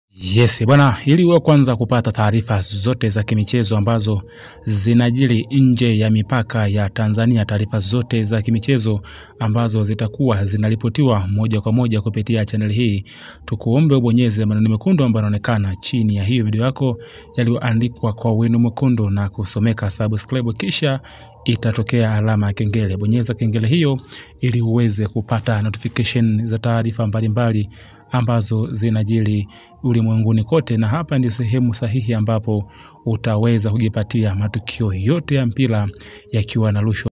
Yes, bwana, ili uwe kwanza kupata taarifa zote za kimichezo ambazo zinajiri nje ya mipaka ya Tanzania, taarifa zote za kimichezo ambazo zitakuwa zinaripotiwa moja kwa moja kupitia chaneli hii, tukuombe ubonyeze maneno mekundu ambayo yanaonekana chini ya hiyo video yako yaliyoandikwa kwa wino mwekundu na kusomeka subscribe, kisha itatokea alama ya kengele. Bonyeza kengele hiyo ili uweze kupata notification za taarifa mbalimbali ambazo zinajiri ulimwenguni kote, na hapa ndi sehemu sahihi ambapo utaweza kujipatia matukio yote ya mpira yakiwa na rushwa